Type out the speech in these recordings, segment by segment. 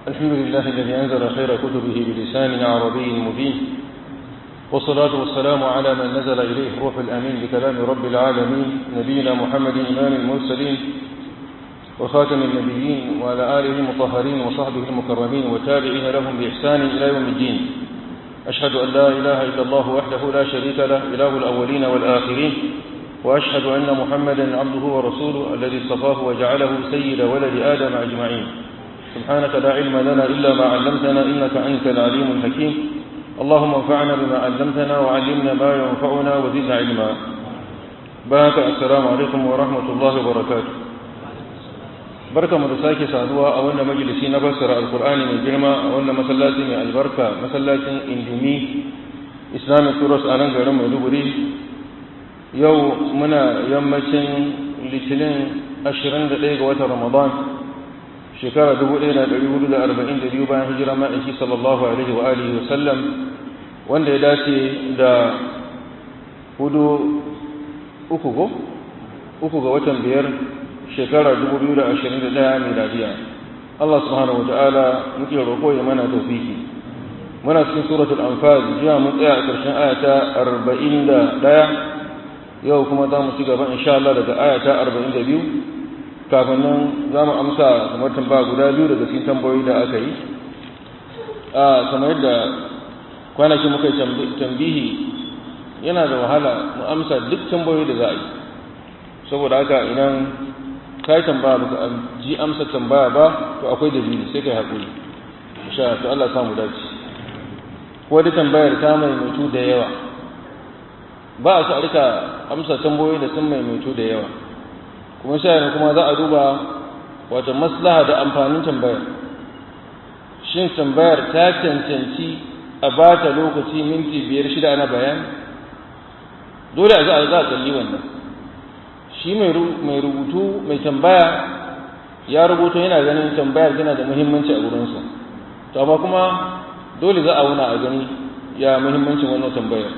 الحمد لله الذي أنزل خير كتبه بلسان عربي مبين والصلاة والسلام على من نزل إليه روح الأمين بكلام رب العالمين نبينا محمد إمام المرسلين وخاتم النبيين وعلى آله المطهرين وصحبه المكرمين وتابعين لهم بإحسان إلى يوم الدين أشهد أن لا إله إلا الله وحده لا شريك له إله الأولين والآخرين وأشهد أن محمدا عبده ورسوله الذي اصطفاه وجعله سيد ولد آدم أجمعين سبحانك لا علم لنا إلا ما علمتنا إنك أنت العليم الحكيم اللهم انفعنا بما علمتنا وعلمنا ما ينفعنا وزدنا علما بارك السلام عليكم ورحمة الله وبركاته barka mu da sake saduwa a wannan majalisi na fassara alkur'ani mai girma a wannan masallaci mai albarka masallacin indimi islamic tours a nan garin maiduguri yau muna yammacin litinin 21 ga watan ramadan shekara 1442 bayan hijira ma'aiki sallallahu alaihi wa alihi wa sallam wanda ya dace da hudu uku go uku ga watan biyar shekara 2021 miladiya Allah subhanahu wataala muke roƙo ya mana tawfiki muna cikin suratul anfal jiya mun tsaya a ƙarshen ayata 41 yau kuma za mu ci gaba insha Allah daga ayata 42 kafin nan za mu amsa kamar tambaya guda biyu daga cikin tambayoyi da aka yi a kamar yadda kwanaki muka tambihi yana da wahala mu amsa duk tambayoyi da za a yi saboda haka idan ka yi tambaya baka ji amsa tambaya ba to akwai dalili sai ka yi haƙuri insha to Allah samu dace ko da tambayar ta maimaitu da yawa ba a su a rika amsa tambayoyi da sun maimaitu da yawa kuma sai kuma za a duba wata maslaha da amfanin tambayar shin tambayar ta cancanci a ba ta lokaci minti biyar shida ana bayani dole a za a za a kalli wannan shi mai rubutu mai tambaya ya rubuto yana ganin tambayar tana da muhimmanci a gurinsa to amma kuma dole za a wuna a gani ya muhimmancin wannan tambayar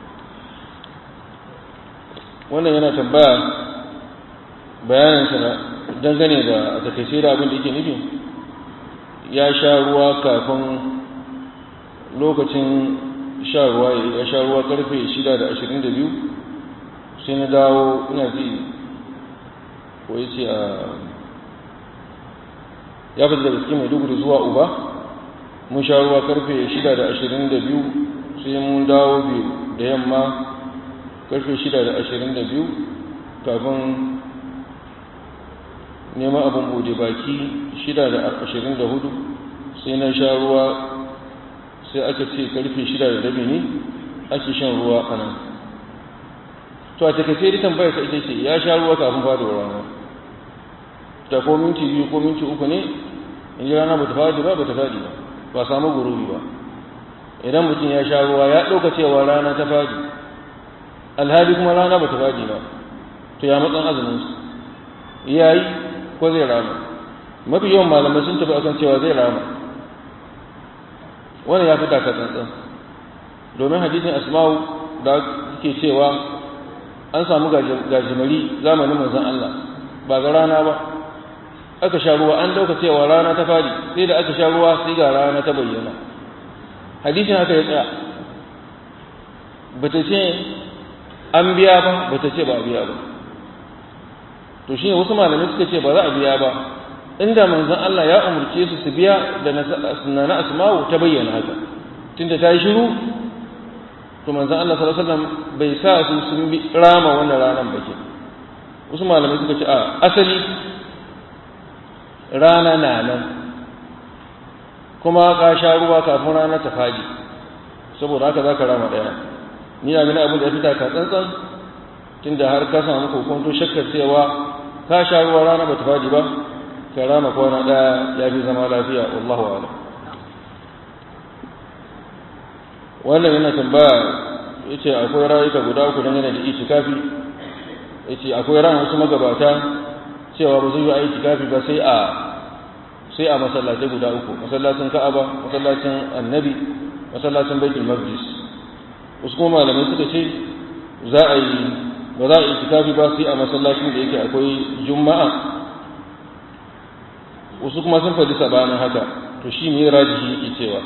wannan yana tambaya bayaninsa dangane da a takaice da abin da yake nufi ya sha ruwa kafin lokacin sha ruwa ya sha ruwa karfe 6 da 22 sai na dawo ina ji ko ya ce a ya fita daga cikin maiduguri zuwa uba mun sha ruwa karfe 6 da 22 sai mun dawo biyu da yamma karfe 6 da 22 kafin neman abin bude baki 6 da 24 sai na sha ruwa sai aka ce karfe 6 da rabi ne ake shan ruwa a nan to a takaice da tambayar ta ita ce ya sha ruwa kafin faduwar rana ta ko minti biyu ko minti uku ne in ji rana ba ta fadi ba ba ta fadi ba ba samu gurubi ba idan mutum ya sha ruwa ya ɗauka cewa rana ta fadi alhali kuma rana ba ta fadi ba to ya matsan azumin su ya yi ko zai rama mafi yawan malamai sun tafi akan cewa zai rama wannan ya fi taka tsantsan domin hadisin asma'u da ke cewa an samu gajimari zamanin manzon Allah ba ga rana ba aka sha ruwa an dauka cewa rana ta fadi sai da aka sha ruwa sai ga rana ta bayyana hadisin haka ya tsaya bata ce an biya ba bata ce ba a biya ba to shine wasu malamai suka ce ba za a biya ba inda manzon Allah ya umurce su su biya da na asma'u ta bayyana haka tunda ta yi shiru to manzon Allah sallallahu alaihi wasallam bai sa su sun bi rama wannan ranar ba ke wasu malamai suka ce a asali rana na nan kuma ka sha ruwa kafin rana ta fadi saboda haka za ka rama ɗaya ni na gani abin da ya fita ka tsantsan tunda har ka samu kokonto shakkar cewa ka sha ruwa rana ba ta fadi ba ka rama kwana ɗaya ya fi zama lafiya wallahu a'lam wannan yana tambaya ya ce akwai rayuka guda uku dangane da itikafi ya ce akwai ran wasu magabata cewa ba zai yi a itikafi ba sai a sai a masallatai guda uku masallacin ka'aba masallacin annabi masallacin baitul maqdis wasu kuma malamai suka ce za a yi ba za a yi itikafi ba sai a masallacin da yake akwai juma'a wasu kuma sun faɗi sabanin haka to shi ne rajihi yake cewa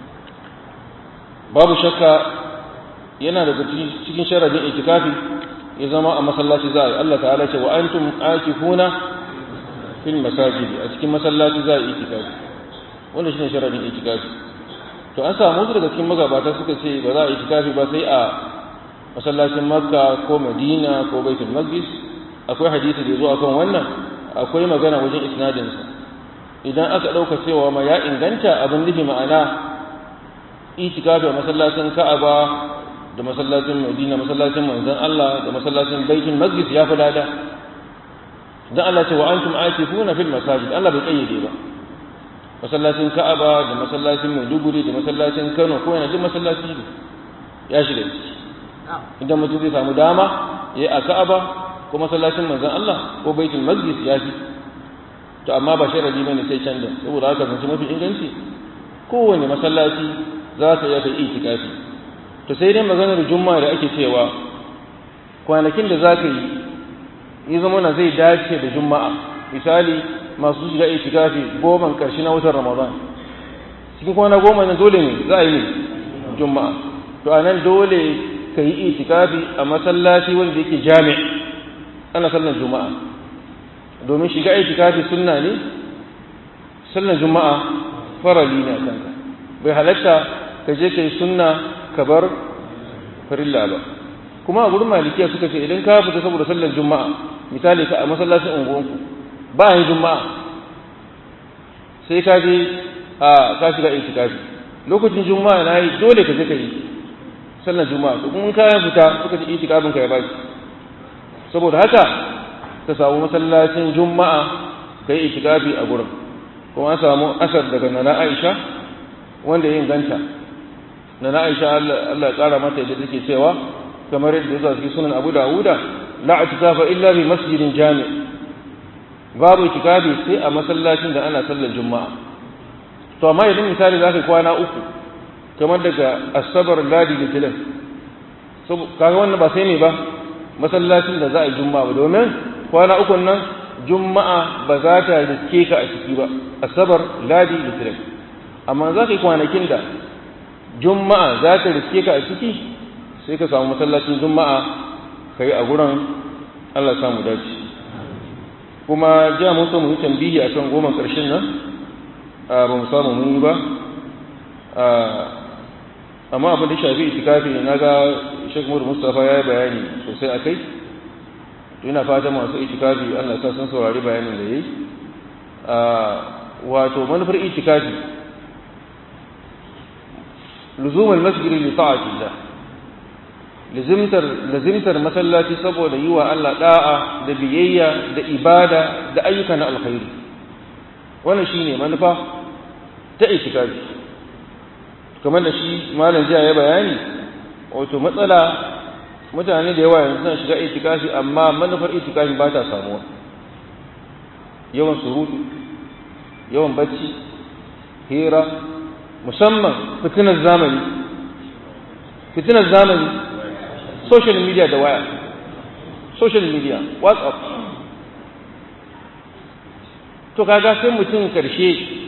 babu shakka yana daga cikin sharadin itikafi ya zama a masallaci za a yi Allah ta'ala ce wa antum akifuna fil masajidi a cikin masallaci za a yi itikafi wanda shine sharadin itikafi to an samu wasu daga cikin magabata suka ce ba za a yi itikafi ba sai a masallacin makka ko madina ko baitul maqdis akwai hadisi da zo akan wannan akwai magana wajen isnadinsa idan aka ɗauka cewa ma ya inganta abin nufi ma'ana itikafi a masallacin ka'aba da masallacin madina masallacin manzon Allah da masallacin baitul maqdis ya fi lada dan Allah ce wa antum aakifuna fil masajid Allah bai kayyade ba masallacin ka'aba da masallacin maiduguri da masallacin kano ko yana duk masallaci ne ya shiga ciki idan mutum zai samu dama ya yi a ka'aba ko masallacin manzon Allah ko baitul maqdis ya fi to amma ba sharadi bane sai can da saboda haka zance mafi inganci kowane masallaci za ka iya kai itikafi to sai dai maganar juma'a da ake cewa kwanakin da za ka yi yi zama na zai dace da juma'a misali masu shiga itikafi goma karshe na watan ramadan cikin kwana goma ne dole ne za a yi ne juma'a to a nan dole ka yi itikafi a masallaci wanda yake jami ana sallar juma'a domin shiga itikafi sunna ne sallar juma'a farali ne a kanka bai halatta ka je ka yi sunna ka bar farilla ba kuma a gurin malikiya suka ce idan ka fita saboda sallar juma'a misali ka a masallacin unguwanku ba yin juma'a sai ka je a ka shiga itikafi lokacin juma'a na yi dole ka je ka yi sallar juma'a to kuma ka fita suka ce itikafin ka ya baki saboda haka ka samu masallacin juma'a ka yi itikafi a gurin kuma an samu asar daga nana Aisha wanda ya inganta nana Aisha Allah ya kara mata yadda take cewa kamar yadda yasa cikin sunan Abu Dawuda la itikafa illa bi masjidin jami' babu itikafi sai a masallacin da ana sallar juma'a to amma idan misali zaka kwana uku kamar daga asabar ladi da tilan kaga wannan ba sai ne ba masallacin da za a yi juma'a ba domin kwana uku nan juma'a ba za ta riske ka a ciki ba asabar ladi da tilan amma za ka yi kwanakin da juma'a za ta riske ka a ciki sai ka samu masallacin juma'a ka yi a gurin allah samu dace kuma jiya mun so mu yi tambihi a kan goma ƙarshen nan ba mu samu mun yi ba amma abin da shafi itikafi na ga Sheikh Muhammad Mustafa ya yi bayani sosai a kai to ina fata masu itikafi Allah ta san saurari bayanin da yayi wato manufar itikafi luzumul masjid li ta'atillah lazimtar lazimtar masallaci saboda yi wa Allah da'a da biyayya da ibada da ayyuka na alkhairi wannan shine manufa ta itikafi kamar da shi malam jiya ya bayani wato matsala mutane da yawa yanzu suna shiga itikafi amma manufar itikafi ba ta samuwa yawan surutu yawan bacci hira musamman fitinar zamani fitinar zamani social media da waya social media whatsapp to kaga sai mutum karshe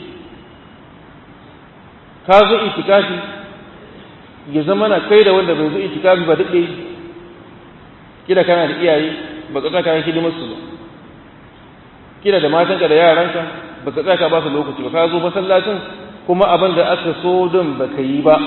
ka zo itikafi ya zama na kai da wanda bai zo itikafi ba daɗe kida kana da iyaye ba ka tsaka hidimar su ba kida da matanka da yaranka ba ka tsaka ba su lokaci ba ka zo masallacin kuma abin da aka so don ba ka yi ba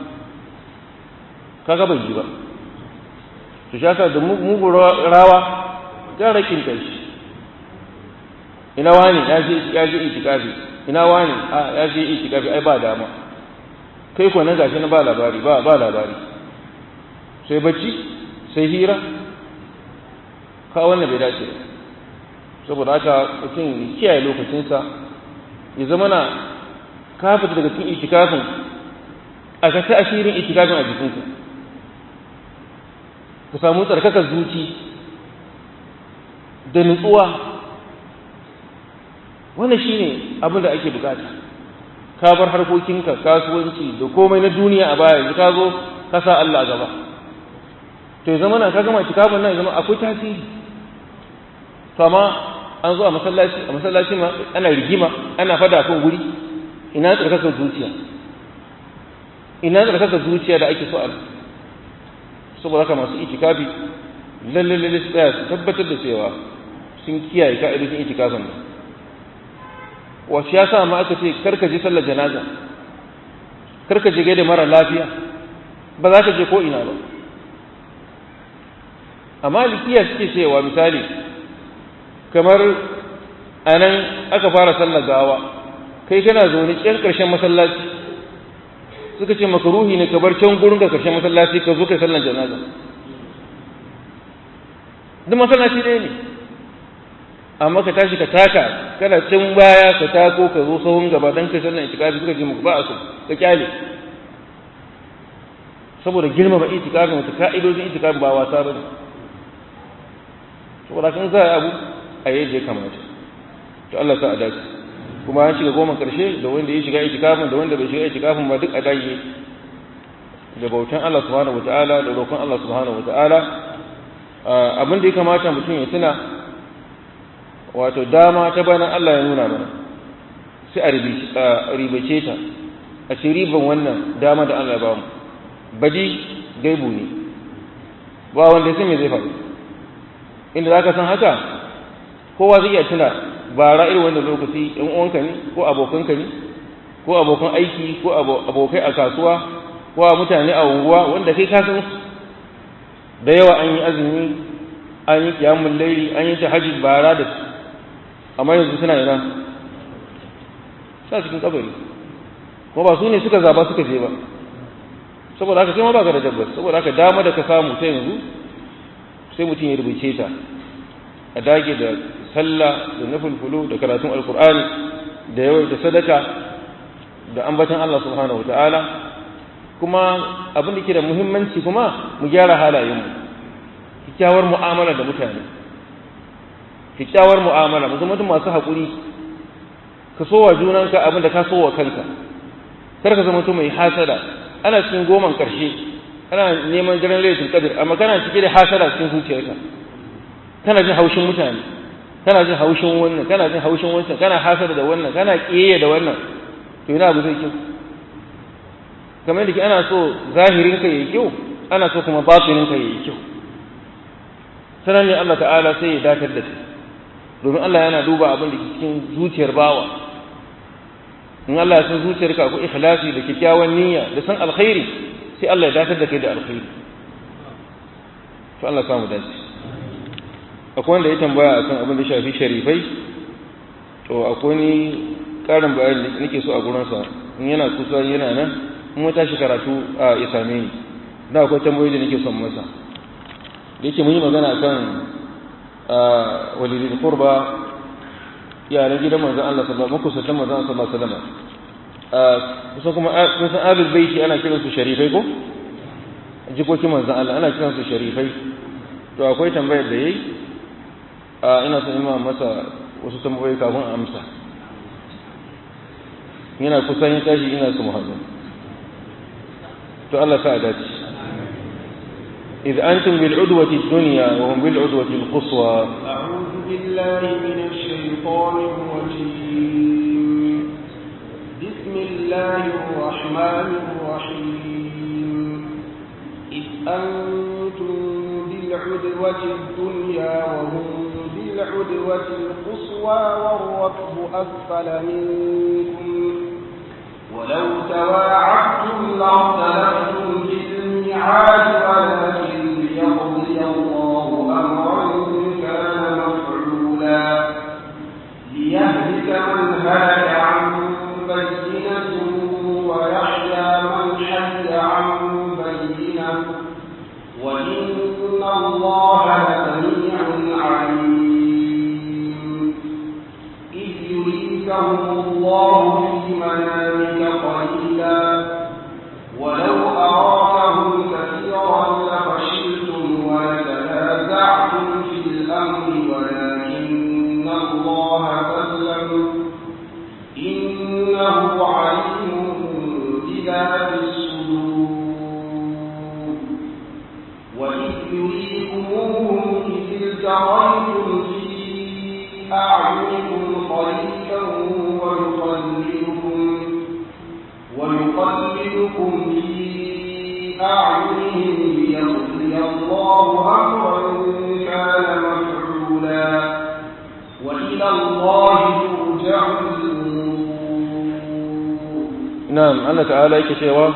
kaga bai yi ba to shaka da mugu rawa gara kinta shi ina wani ya je ya je itikafi ina wani a ya je itikafi ai ba dama kai ko nan gashi na ba labari ba ba labari sai bacci sai hira ka wannan bai dace ba saboda haka mutum kiyaye lokacinsa ya zama na ka fita daga cikin itikafin a ka ta ashirin itikafin a jikinka ka samu tsarkakar zuci da nutsuwa wannan shine abin da ake bukata ka bar harkokinka kasuwanci da komai na duniya a baya yanzu ka zo ka sa Allah a gaba to ya zama na ka gama itikafin nan ya zama akwai tasiri to amma an zo a masallaci a masallaci ma ana rigima ana fada kan guri ina tsarkakar zuciya ina tsarkakar zuciya da ake so a saboda haka masu itikafi lalle lalle su tsaya su tabbatar da cewa sun kiyaye ka'idojin itikafin nan wasu ya sa ma aka ce karka je sallar janaza karka je gaida mara lafiya ba za ka je ko ina ba amma likiya suke cewa misali kamar a nan aka fara sallar gawa kai kana zaune can ƙarshen masallaci suka ce makaruhi ne ka bar can gurin ka ƙarshen masallaci ka zo kai sallar janaza duk masallaci ɗaya ne amma ka tashi ka taka kana can baya ka tako ka zo sahun gaba don kai sallar itikafi suka ce muku ba a so ka kyale saboda girmama itikafin wata ka'idojin itikafin ba wasa ba ne saboda kan za a abu a yi je kamata to Allah sa a dace kuma an shiga goma karshe da wanda ya shiga itikafin da wanda bai shiga itikafin ba duk a dage da bautan Allah subhanahu wataala da roƙon Allah subhanahu wataala abin da ya kamata mutum ya tuna wato dama ta bayan Allah ya nuna mana sai a ribace ta a ce riban wannan dama da Allah ya ba mu badi gaibu ne ba wanda sai me zai faru inda za ka san haka kowa zai iya tuna bara irin wanda lokaci ‘yan uwanka ne ko abokanka ne ko abokan aiki ko abokai a kasuwa ko a mutane a unguwa wanda kai ka san da yawa an yi azumi an yi kiyamun laili an yi tahajjud bara da su amma yanzu suna yana sa cikin kabari ko ba su ne suka zaba suka je ba saboda haka kai ma baka da tabbas saboda haka dama da ka samu ta yanzu sai mutum ya rubuce ta a dage da sallah da nafulfulu da karatun alkur'ani da yawai da sadaka da ambatan Allah subhanahu wataala kuma abin da ke da muhimmanci kuma mu gyara halayenmu kyakkyawar mu'amala da mutane kyakkyawar mu'amala mu zama masu haƙuri ka so wa junanka abin da ka so wa kanka kar ka zama mai hasada ana cikin goman ƙarshe kana neman jiran laifin kadir amma kana cike da hasada cikin zuciyarka kana jin haushin mutane kana jin haushin wannan kana jin haushin wancan kana hasada da wannan kana kiyaye da wannan to ina abu zai kyau kamar yadda ana so zahirin ka yayi kyau ana so kuma batinin ka yayi kyau sanan ne Allah ta'ala sai ya dakar da kai domin Allah yana duba abin da ke cikin zuciyar bawa in Allah ya san zuciyarka akwai ikhlasi da kyakkyawan niyya da san alkhairi sai Allah ya dakatar da kai da alkhairi to Allah samu dace akwai wanda ya tambaya akan abin da shafi sharifai to akwai ni karin bayani da nake so a gurin sa in yana kusa yana nan in mun tashi karatu a ya same ni da akwai tambayoyi da nake son masa da yake mun yi magana akan walidul qurba yaran gidan manzon Allah sallallahu alaihi wasallam kusantan manzon Allah sallallahu alaihi wasallam kusa kuma kun san ahlul baiti ana kiran su sharifai ko jikokin manzon Allah ana kiran su sharifai to akwai tambayar da yayi ina son imam masa wasu tambayoyi kafin amsa yana kusan yin tashi ina su muhammad to Allah sa dace إذ أنتم بالعدوة الدنيا وهم بالعدوة القصوى أعوذ بالله من الشيطان الرجيم بسم الله الرحمن الرحيم إذ أنتم بالعدوة الدنيا وهم بالعدوة القصوى والركب أسفل منكم ولو تواعدتم لاختلفتم في الميعاد ولكن ليقضي الله أمرا كان مفعولا ليهلك من هلك عن بينة ويحيى من حي عن بينة وإن الله لسميع عليم إذ يريكهم الله في منامك قليلا ولو أراكهم كثيرا لفشلتم ولتنازعتم في الأمر ولكن الله سلم إنه عليم بذات الصدور وإذ يريكموهم إذ التقيتم في أعينكم قليلا ويقللكم الله ترجع نعم الله تعالى يكشوا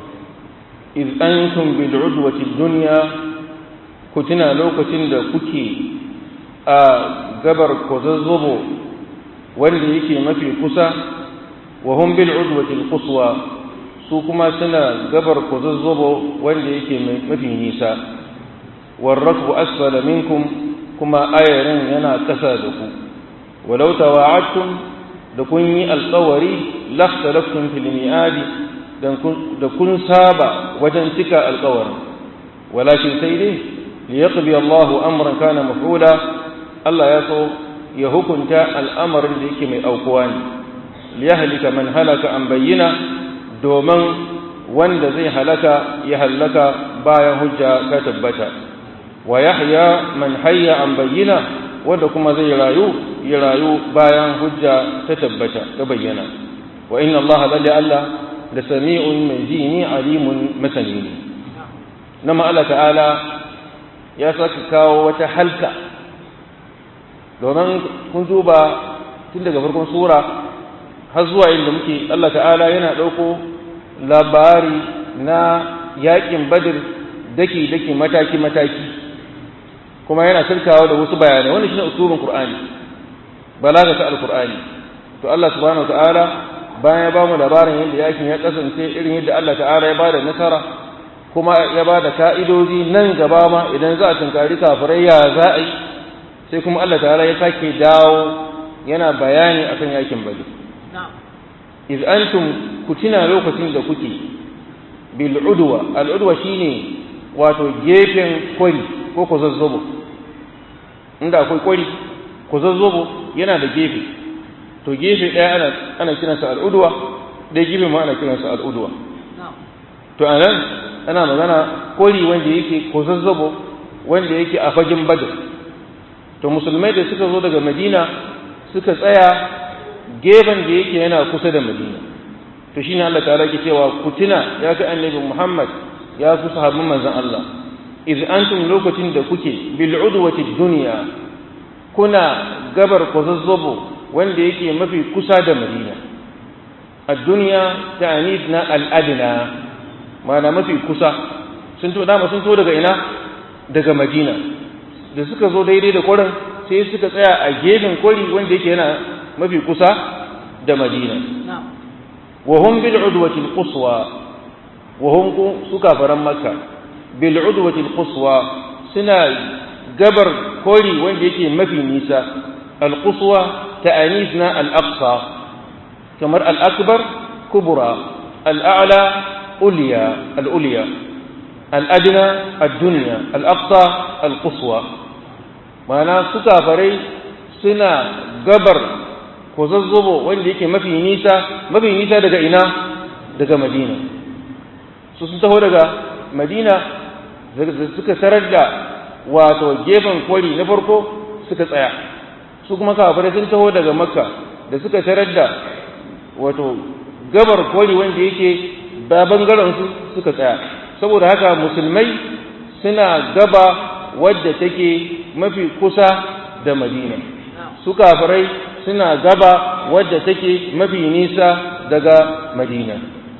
إذ أنتم بالعدوة الدنيا كتنا لوكتن دا كتي قبر كوززبو wanda yake mafi kusa wa hum bil udwati quswa su kuma suna gabar kuzuzzubo wanda yake mafi nisa warrakbu asfala minkum kuma ayarin yana kasa da ku walau tawa'adtum da kun yi alƙawari lakhtalaftum fil mi'adi da kun saba wajen cika alƙawarin walakin sai dai liyaqdi Allahu amran kana maf'ula Allah ya so ya hukunta al'amarin da yake mai aukuwa ne liyahlika man halaka an bayyana domin wanda zai halaka ya halaka bayan hujja ka tabbata wa yahya man hayya an bayyana wanda kuma zai rayu ya rayu bayan hujja ta tabbata ta bayyana wa inna Allah lalli Allah da sami'un mai jini alimun masani ne nama Allah ta'ala ya saka kawo wata halka domin kun duba tun daga farkon sura har zuwa inda muke Allah ta'ala yana ɗauko labari na yaƙin badir daki-daki mataki-mataki kuma yana sirkawa da wasu bayanai wani shi ne usulun Kur'ani balaga ta al-Kur'ani to Allah subhanahu wa ta'ala bayan ya ba mu labarin yadda yakin ya kasance irin yadda Allah ta'ala ya ba da nasara kuma ya ba da ka'idoji nan gaba ma idan za a tunkari kafirai ya za a yi sai kuma Allah ta'ala ya sake dawo yana bayani akan yakin badir iz antum kutina lokacin da kuke bil udwa al udwa shine wato gefen kwari ko ko zazzobo inda akwai kwari ko zazzobo yana da gefe to gefe ɗaya ana ana kiransa al udwa ɗaya gefe ma ana kiransa al udwa to anan ana magana kwari wanda yake ko zazzobo wanda yake a fagen badr to musulmai da suka zo daga madina suka tsaya gefen da yake yana kusa da madina to shine Allah ta'ala ke cewa ku tuna ya ga annabi Muhammad ya ku sahabban manzon Allah iz antum lokacin da kuke bil udwati dunya kuna gabar kwazazzabo wanda yake mafi kusa da madina ad-dunya ta'anis na al-adna ma'ana mafi kusa sun to dama sun to daga ina daga madina da suka zo daidai da kwarin sai suka tsaya a gefen kwari wanda yake yana mafi kusa da madina wa hum bil udwati al quswa wa hum su kafaran makka bil udwati al quswa suna gabar kori wanda yake mafi nisa al quswa ta'anisna al aqsa kamar al akbar kubra al a'la ulya al ulya al adna ad dunya al aqsa al quswa ma'ana su kafarai suna gabar ko zazzobo wanda yake mafi nisa mafi nisa daga ina daga madina su sun taho daga madina suka tarar da wato gefen kwari na farko suka tsaya su kuma kafirai sun taho daga makka da suka tarar da wato gabar kwari wanda yake ba bangaren su suka tsaya saboda haka musulmai suna gaba wadda take mafi kusa da madina su kafirai suna gaba wadda take mafi nisa daga madina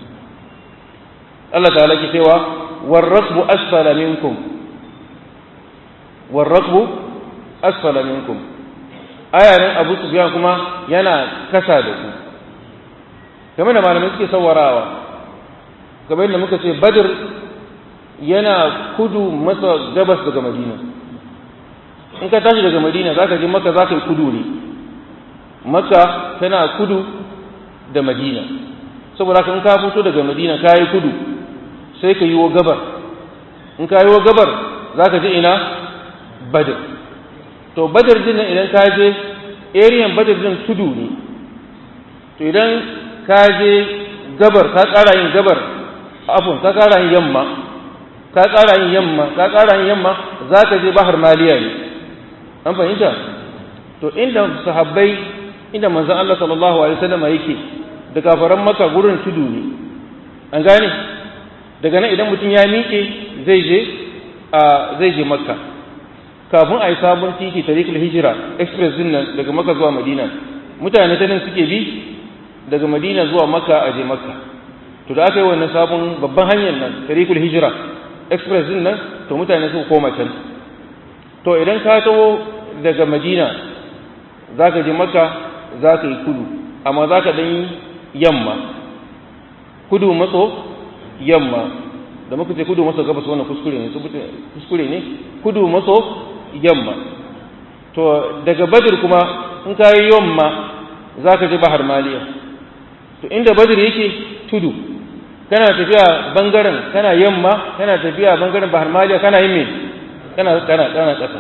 Allah ta'ala ke cewa warrakbu asfala minkum warrakbu asfala minkum ayarin abu sufyan kuma yana kasa da ku game da malamai suke sawarawa kamar yadda muka ce badr yana kudu masa gabas daga madina in ka tashi daga madina za ka je maka za ka yi kudu ne maka tana kudu da madina saboda in ka fito daga madina ka yi kudu sai ka yi wa gabar in ka yi wa gabar za ka je ina badar to badar din nan idan ka je ariyan badar din tudu ne to idan ka je gabar ka ƙara yin gabar afon ka ƙara yin yamma ka ƙara yin yamma ka ƙara yin yamma za ka je bahar maliya ne an fahimta to inda sahabbai inda manzon Allah sallallahu alaihi wasallam yake da kafaran maka gurin tudu ne an gane daga nan idan mutum ya miƙe zai je a zai je makka kafin a yi sabon titi tariqul hijira express din nan daga maka zuwa madina mutane ta nan suke bi daga madina zuwa maka a je maka to da aka yi wannan sabon babban hanyar nan tariqul hijira express din nan to mutane su koma can to idan ka taho daga madina za ka je maka za ka yi kudu amma za ka ɗan yamma kudu matso yamma da muka ce kudu maso gabas wannan kuskure ne kuskure ne kudu maso yamma to daga badir kuma in ka yi yamma za ka je bahar maliya to inda badir yake tudu kana tafiya bangaren kana yamma kana tafiya bangaren bahar maliya kana yin me kana kana kana ƙasa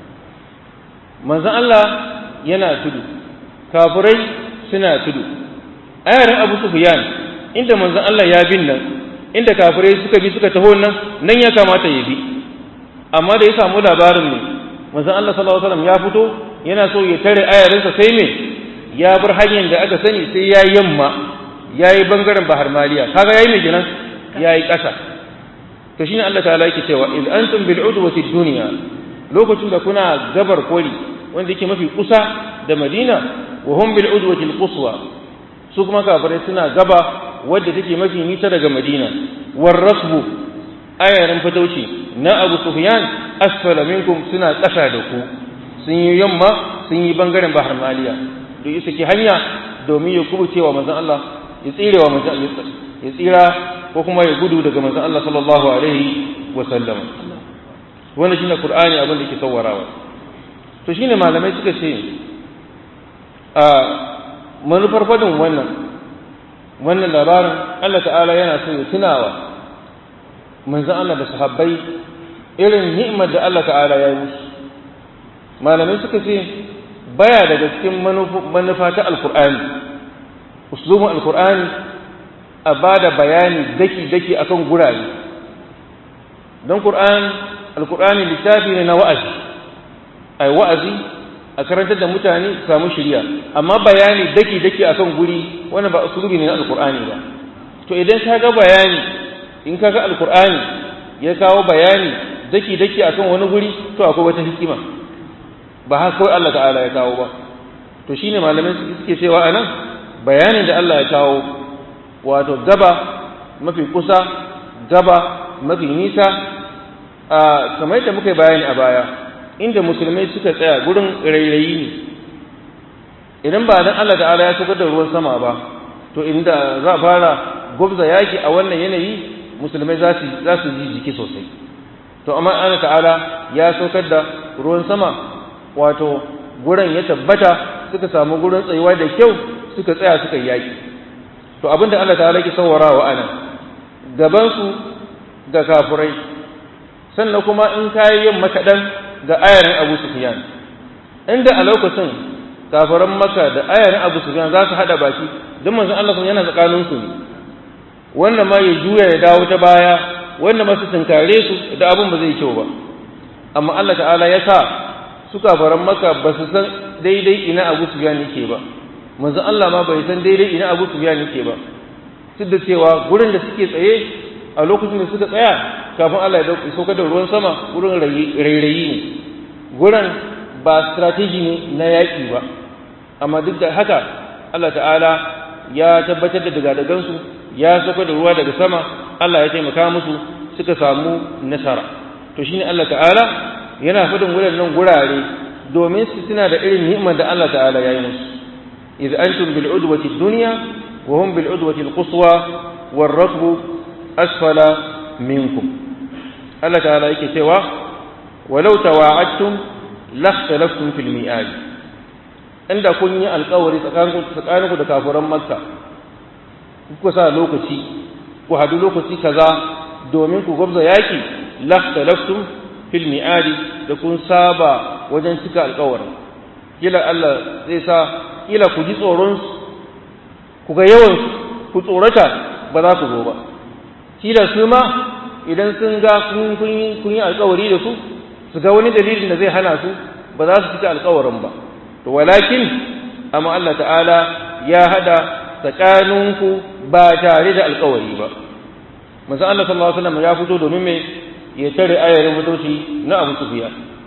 manzon Allah yana tudu kafirai suna tudu ayarin Abu Sufyan inda manzon Allah ya bin nan inda kafirai suka bi suka taho nan nan ya kamata ya bi amma da ya samu labarin ne manzon Allah sallallahu alaihi wasallam ya fito yana so ya tare ayarinsa sai me ya bar hanyar da aka sani sai ya yamma ya yi bangaren bahar maliya kaga yayi me kenan ya yi ƙasa to shine Allah ta'ala yake cewa iz antum bil udwati dunya lokacin da kuna gabar koli wanda yake mafi kusa da Madina wa hum bil udwati al quswa su kuma kafirai suna gaba wadda take mafi nisa daga Madina war rasbu ayarin fatauci na Abu Sufyan asfala minkum suna ƙasa da ku sun yi yamma sun yi bangaren bahar maliya da isa ki hanya domin ya kubucewa manzon Allah ya tsirewa manzon ya tsira ko kuma ya gudu daga manzon Allah sallallahu alaihi wa sallam wannan shine Qur'ani abin da yake sawarawa to shine malamai suka ce a manufar fadin wannan wannan labarin Allah ta'ala yana so ya tunawa manzon Allah da sahabbai irin ni'imar da Allah ta'ala ya yi musu malamai suka ce baya daga cikin manufa ta alkur'ani uslubin alkur'ani a ba da bayani daki-daki akan gurare don ƙur'an alƙur'ani littafi ne na wa'azi a wa'azi a karantar da mutane su samu shirya amma bayani daki-daki akan guri wani ba usulubi ne na alƙur'ani ba to idan ka ga bayani in ka ga alƙur'ani ya kawo bayani daki-daki akan wani guri to akwai wata hikima ba haka kawai Allah ta'ala ya kawo ba to shine malamai suke cewa anan bayanin da Allah ya kawo wato gaba mafi kusa gaba mafi nisa a kamar yadda muka yi bayani a baya inda musulmai suka tsaya gurin rairayi ne idan ba dan Allah ta'ala ya saukar da ruwan sama ba to inda za a fara gwabza yaki a wannan yanayi musulmai za su za su ji jiki sosai to amma Allah ta'ala ya saukar da ruwan sama wato gurin ya tabbata suka samu gurin tsayuwa da kyau suka tsaya suka yi yaki to abinda Allah ta halaki sawarawa anan gaban su ga kafurai sannan kuma in kayi yin makadan ga ayarin Abu Sufyan inda a lokacin kafiran Makka da ayarin Abu Sufyan za su hada baki don manzon Allah sun yana tsakanin su ne wannan ma ya juya ya dawo ta baya wannan ma su tunkare su da abin ba zai kyau ba amma Allah ta'ala ya sa su kafaran maka ba su san daidai ina abu su yake ba manzo Allah ma bai san daidai ina abu su yake ba duk da cewa gurin da suke tsaye a lokacin da suka tsaya kafin Allah ya dauki saukar da ruwan sama gurin rairayi ne gurin ba strategy ne na yaƙi ba amma duk da haka Allah ta'ala ya tabbatar da daga-dagansu ya saukar da ruwa daga sama Allah ya taimaka musu suka samu nasara to shine Allah ta'ala yana fadin waɗannan gurare domin su suna da irin ni'imar da Allah ta'ala ya yi musu idh antum bil udwati dunya wa hum bil udwati al quswa war rakbu asfala minkum Allah ta'ala yake cewa walau tawa'adtum lakhtalaftum fil mi'ad inda kun yi alƙawari tsakaninku da kafiran makka kuka sa lokaci ku hadu lokaci kaza domin ku gwabza yaki lakhtalaftum fil mi'adi da kun saba wajen cika alƙawarin kila Allah zai sa kila ku ji tsoron ku ga yawan ku tsorata ba za ku zo ba kila su ma idan sun ga kun kun yi alƙawari da su su ga wani dalilin da zai hana su ba za su cika alƙawarin ba to walakin amma Allah ta'ala ya hada tsakaninku ba tare da alƙawari ba manzo Allah sallallahu alaihi wasallam ya fito domin me ya tare ayarin mutoci na Abu Sufyan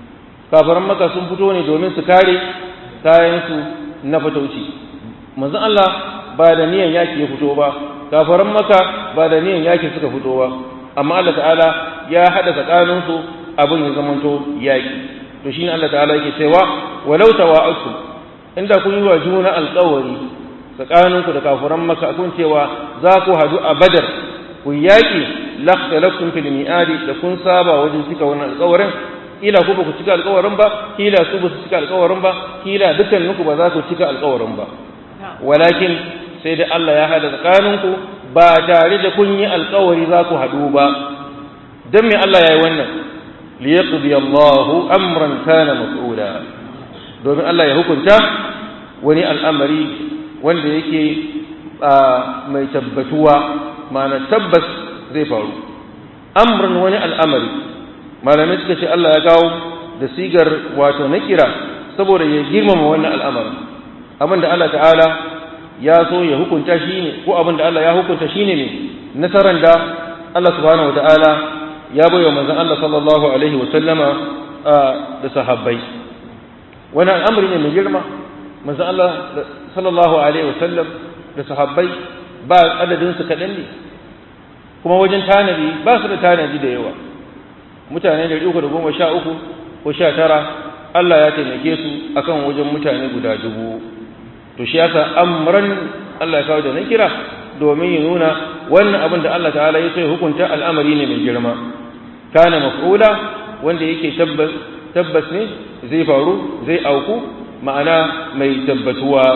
kafiran maka sun fito ne domin su kare kayansu na fatauci manzon Allah ba da niyan yaki ya fito ba kafiran maka ba da niyan yaki suka fito ba amma Allah ta'ala ya hada tsakaninsu abin ya zamanto yaki to shine Allah ta'ala yake cewa walau tawa'atum inda kun yi wa juna alƙawari tsakaninku da kafiran maka kun cewa za ku hadu a badar ku yaki lakhtalaftum fil mi'adi da kun saba wajen cika wannan alƙawarin kila ku ba ku cika alƙawarin ba kila su ba su cika alƙawarin ba kila dukkaninku ba za ku cika alƙawarin ba walakin sai da Allah ya hada tsakaninku ba tare da kun yi alƙawari za ku haɗu ba dan me Allah ya yi wannan liyaqdi Allahu amran kana mas'ula domin Allah ya hukunta wani al'amari wanda yake mai tabbatuwa ma'ana tabbas zai faru amran wani al'amari malamai suka ce Allah ya kawo da sigar wato na kira saboda ya girmama wannan al'amari abin da Allah ta'ala ya so ya hukunta shi ne ko abin da Allah ya hukunta shi ne ne nasaran da Allah subhanahu wa ta'ala ya bai wa manzon Allah sallallahu alaihi wa sallama da sahabbai wani al'amari ne mai girma manzon Allah sallallahu alaihi wa sallam da sahabbai ba adadin su kaɗan ne kuma wajen tanadi ba su da tanadi da yawa mutane da uku da goma sha uku ko sha tara Allah ya taimake su akan wajen mutane guda dubu to shi yasa amran Allah ya kawo da na kira domin ya nuna wannan abin da Allah ta'ala ya sai hukunta al'amari ne mai girma kana maf'ula wanda yake tabbas tabbas ne zai faru zai auku ma'ana mai tabbatuwa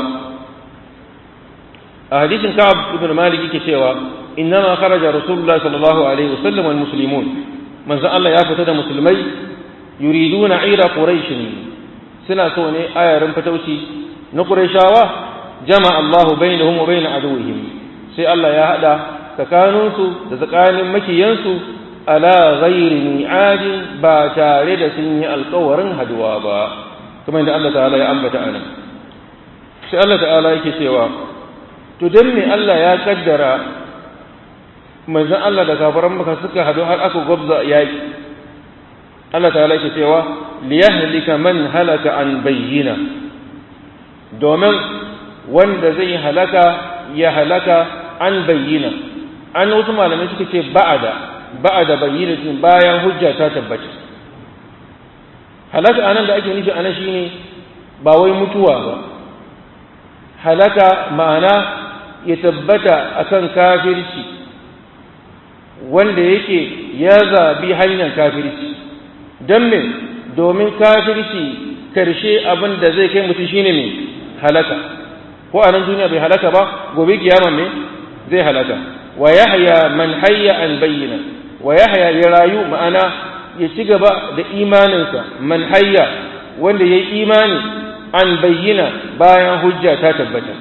a hadisin Ka'ab ibn Malik yake cewa innama kharaja Rasulullah sallallahu alaihi wasallam wal muslimun manzo Allah ya fita da musulmai yuriduna ira quraish suna so ne ayarin fatauci na qurayshawa jama Allahu bainahum wa bain aduwwihim sai Allah ya hada tsakaninsu da tsakanin makiyansu ala ghairi mi'adin ba tare da sun yi alƙawarin haduwa ba kamar da Allah ta'ala ya ambata anan sai Allah ta'ala yake cewa to dan me Allah ya kaddara manzon Allah da kafaran maka suka hadu har aka gwabza yaki Allah ta'ala yake cewa liyahlika man halaka an bayyina domin wanda zai halaka ya halaka an bayyina an wasu malamai suka ce ba'ada ba'ada bayyinatin bayan hujja ta tabbata halaka anan da ake nufi anan shine ba wai mutuwa ba halaka ma'ana ya tabbata akan kafirci wanda yake ya zabi hanyar kafirci don me domin kafirci karshe abin da zai kai mutum shine mai halaka ko a nan duniya bai halaka ba gobe kiyama me zai halaka wa yahya man hayya an bayyana wa yahya ya rayu ma'ana ya ci gaba da imaninsa man hayya wanda ya yi imani an bayyana bayan hujja ta tabbata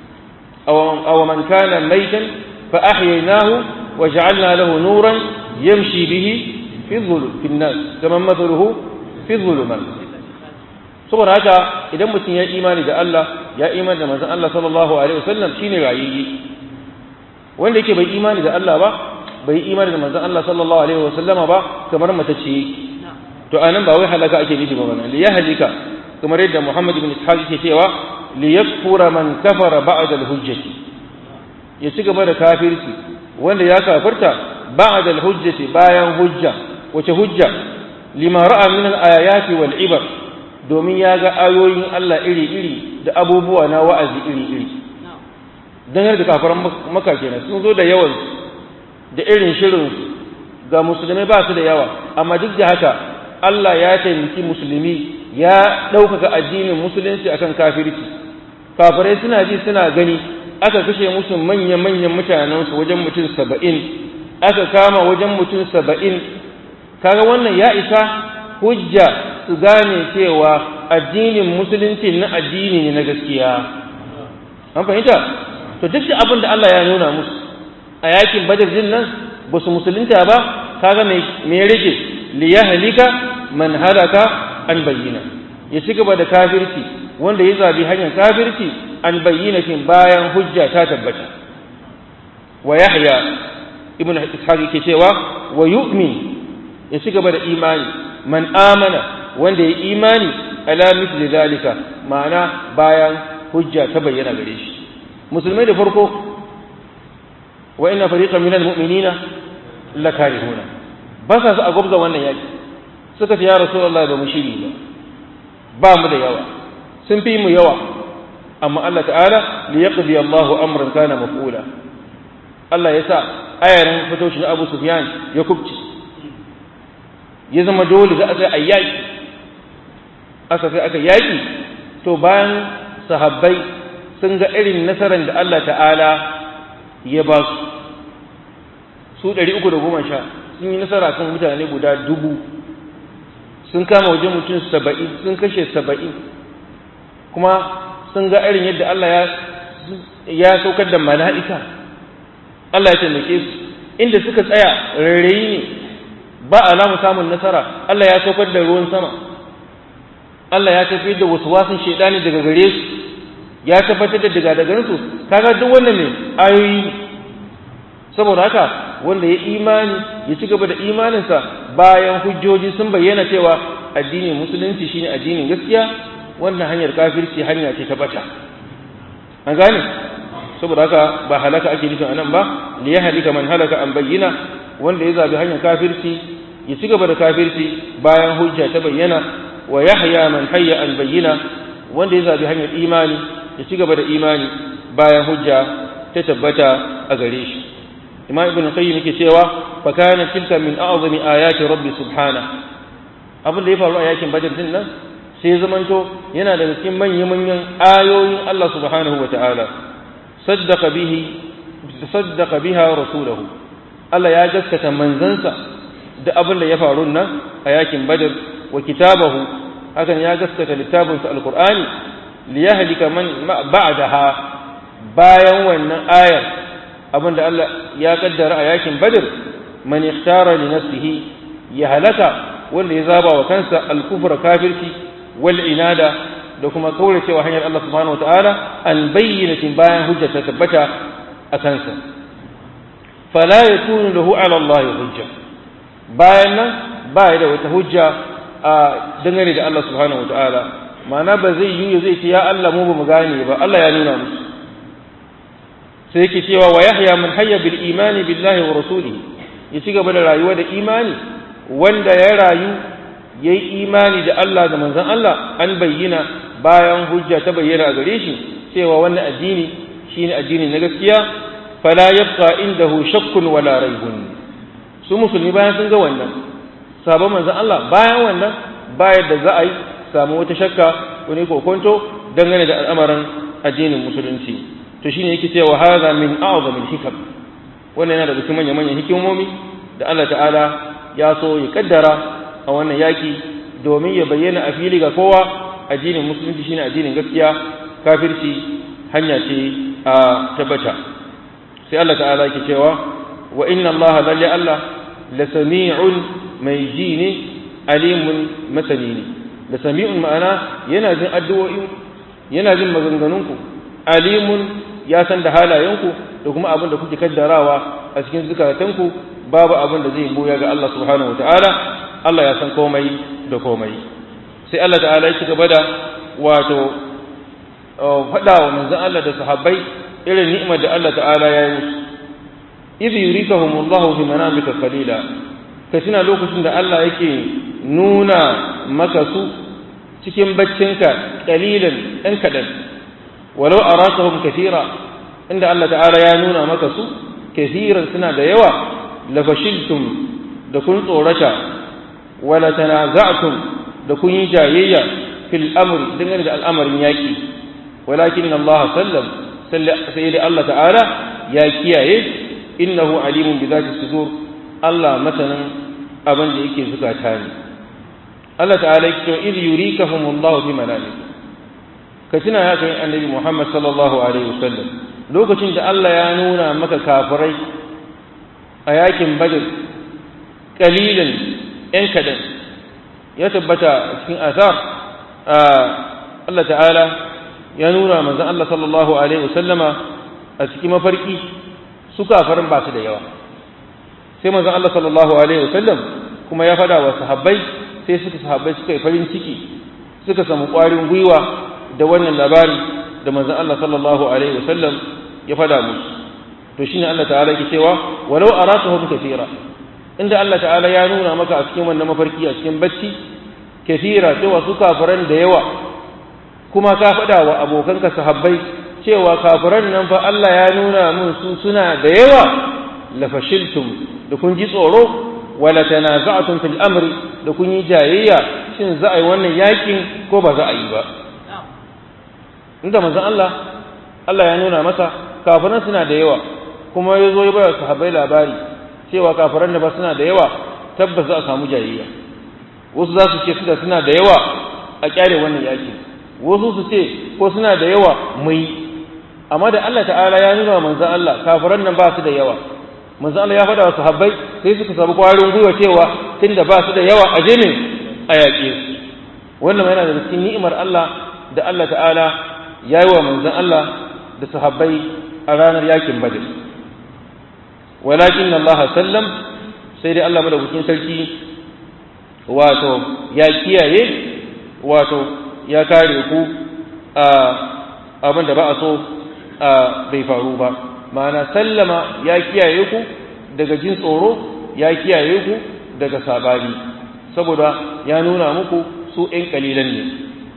aw man kana maitan fa ahyaynahu wa ja'alna lahu nuran yamshi bihi fi dhulum fi nas kama mathaluhu fi dhulumat saboda haka idan mutum ya imani da Allah ya imani da manzon Allah sallallahu alaihi wasallam shine rayayye wanda yake bai imani da Allah ba bai imani da manzon Allah sallallahu alaihi wasallama ba kamar matacce to anan ba wai halaka ake nufi ba wannan li yahlika kamar yadda Muhammad ibn Ishaq yake cewa li yakfura man kafara ba'da al-hujjati ya ci gaba da kafirci wanda ya kafirta ba'da al-hujjati bayan hujja wace hujja lima ra'a min al-ayati wal ibar domin ya ga ayoyin Allah iri-iri da abubuwa na wa'azi iri-iri don yadda kafaran maka kenan sun zo da yawan da irin shirin ga musulmai ba su da yawa amma duk da haka Allah ya taimaki musulmi ya ɗaukaka addinin musulunci akan kafirci kafirai suna ji suna gani aka kashe musu manya-manyan mutanensu wajen mutum saba'in aka kama wajen mutum saba'in kaga wannan ya isa hujja su gane cewa addinin musulunci na addini ne na gaskiya an fahimta to duk da abin da Allah ya nuna musu a yakin badar din nan ba su musulunta ba kaga me rage li yahlika man halaka an bayyana ya ci gaba da kafirci wanda ya zabi hanyar kafirci an bayyana kin bayan hujja ta tabbata wa yahya ibn ishaq yake cewa wa yu'min ya ci gaba da imani man amana wanda ya imani ala mithli zalika ma'ana bayan hujja ta bayyana gare shi musulmai da farko wa inna fariqan minal mu'minina lakarihuna ba sa su a gwabza wannan yaki suka ce ya rasulullahi ba mu shiri ba ba mu da yawa sun fi mu yawa amma Allah ta'ala li yaqdi Allahu amran kana maf'ula Allah ya sa ayarin fitoshin Abu Sufyan ya kubci ya zama dole za a sai ayyaki aka sai aka yaki to bayan sahabbai sun ga irin nasarar da Allah ta'ala ya ba su su ɗari uku da goma sha sun yi nasara kan mutane guda dubu sun kama wajen mutum saba'in sun kashe saba'in kuma sun ga irin yadda Allah ya saukar da mala'ika Allah ya taimake su inda suka tsaya rairayi ne ba alamu samun nasara Allah ya saukar da ruwan sama Allah ya tafi da wasu wasan shaidani daga gare su ya tabbatar da daga daga su kaga duk wannan ne ayoyi saboda haka wanda ya imani ya ci gaba da imaninsa bayan hujjoji sun bayyana cewa addinin musulunci shine addinin gaskiya wannan hanyar kafirci hanya ce ta bata an gane saboda haka ba halaka ake nufin anan ba li ya halika man halaka an bayyana wanda ya zabi hanyar kafirci ya ci gaba da kafirci bayan hujja ta bayyana wa yahya man hayya an bayyana wanda ya zabi hanyar imani ya ci gaba da imani bayan hujja ta tabbata a gare shi imam ibn qayyim yake cewa fa kana tilka min a'zami ayati rabbi subhana abin da ya faru a yakin badar din nan sai zamanto yana daga cikin manyan manyan ayoyin Allah subhanahu wataala saddaqa bihi saddaqa biha rasulahu Allah ya gaskata manzansa da abin da ya faru nan a yakin badar wa kitabahu hakan ya gaskata littafinsa alqur'ani liyahlika man ba'daha bayan wannan ayar abinda Allah ya kaddara a yakin Badr man ikhtara li nafsihi ya halaka wanda ya zaba wa kansa al-kufra kafirci wal inada da kuma kaure cewa hanyar Allah subhanahu wataala an bayyinatin bayan hujja ta tabbata a kansa fala yakunu lahu ala Allah hujja bayan nan ba da wata hujja a dangane da Allah subhanahu wataala ma'ana ba zai yi zai ce ya Allah mu ba mu gane ba Allah ya nuna musu sai yake cewa wa yahya man hayya bil imani billahi wa rasulihi ya ci gaba da rayuwa da imani wanda ya rayu yayi imani da Allah da manzon Allah an bayyana bayan hujja ta bayyana a gare shi cewa wannan addini shine addini na gaskiya fala yabqa indahu shakkun wala raibun su musulmi bayan sun ga wannan sabon manzon Allah bayan wannan bayan da za a yi samu wata shakka wani kokonto dangane da al'amarin addinin musulunci to shine yake cewa hadha min a'zamil hikam wannan yana daga cikin manyan manyan hikimomi da Allah ta'ala ya so ya kaddara a wannan yaki domin ya bayyana a fili ga kowa addinin musulunci shine addinin gaskiya kafirci hanya ce a tabbata sai Allah ta'ala yake cewa wa inna Allah lalle Allah la sami'un mai ji ne alimun masani ne da sami'un ma'ana yana jin addu'o'in yana jin maganganunku alimun ya san da halayenku da kuma abin da kuke kaddarawa a cikin zukatanku babu abin da zai boya ga Allah subhanahu wataala Allah ya san komai da komai sai Allah ta'ala ya ci gaba da wato faɗa wa manzon Allah da sahabbai irin ni'imar da Allah ta'ala ya yi musu idh yurikahumullahu fi manamika qalila ka tuna lokacin da Allah yake nuna maka su cikin baccinka qalilan ɗan kaɗan walau arakahum kathira inda Allah ta'ala ya nuna maka su kathiran suna da yawa la fashiltum da kun tsorata wala tanaza'tum da kun yi jayayya fil amri dangane da al'amarin yaki walakin Allah sallam sai da Allah ta'ala ya kiyaye innahu alimun bi zati sudur Allah masanin abin da yake zukata ne Allah ta'ala yake cewa idh yurikahumullahu fi manamik ka tuna ya kai annabi Muhammad sallallahu alaihi wasallam lokacin da Allah ya nuna maka kafirai a yakin Badr kalilan ‘yan kadan ya tabbata cikin azar Allah ta'ala ya nuna manzan Allah sallallahu Alaihi wasallama a cikin mafarki su kafarin ba su da yawa sai manzan Allah sallallahu Alaihi wasallam kuma ya fada wa sahabbai sai suka sahabbai suka yi farin ciki suka samu ƙwarin gwiwa da wannan labari da manzon Allah sallallahu alaihi wasallam ya fada musu to shine Allah ta'ala ke cewa walau arakahum kathira inda Allah ta'ala ya nuna maka a cikin wannan mafarki a cikin bacci kathira cewa su kafiran da yawa kuma ka fada wa abokanka sahabbai cewa kafiran nan fa Allah ya nuna mun su suna da yawa la fashiltum da kun ji tsoro wala tanaza'tum fil amri da kun yi jayayya shin za a yi wannan yakin ko ba za a yi ba inda manzon Allah Allah ya nuna masa kafiran suna da yawa kuma ya zo ya bayar sahabbai labari cewa kafiran da ba suna da yawa tabbas za a samu jayayya wasu za su ce suna suna da yawa a kyare wannan yakin wasu su ce ko suna da yawa mai amma da Allah ta'ala ya nuna wa manzon Allah kafiran nan ba su da yawa manzon Allah ya faɗa wa sahabbai sai suka samu kwarin gwiwa cewa tunda ba su da yawa a je ne a yaƙe su wannan yana da cikin ni'imar Allah da Allah ta'ala ya yi wa manzon Allah da sahabbai a ranar yakin Badr walakin Allah sallam sai dai Allah madaukakin sarki wato ya kiyaye wato ya kare ku a abin da ba a so bai faru ba ma'ana sallama ya kiyaye ku daga jin tsoro ya kiyaye ku daga sabani saboda ya nuna muku su ‘yan kalilan ne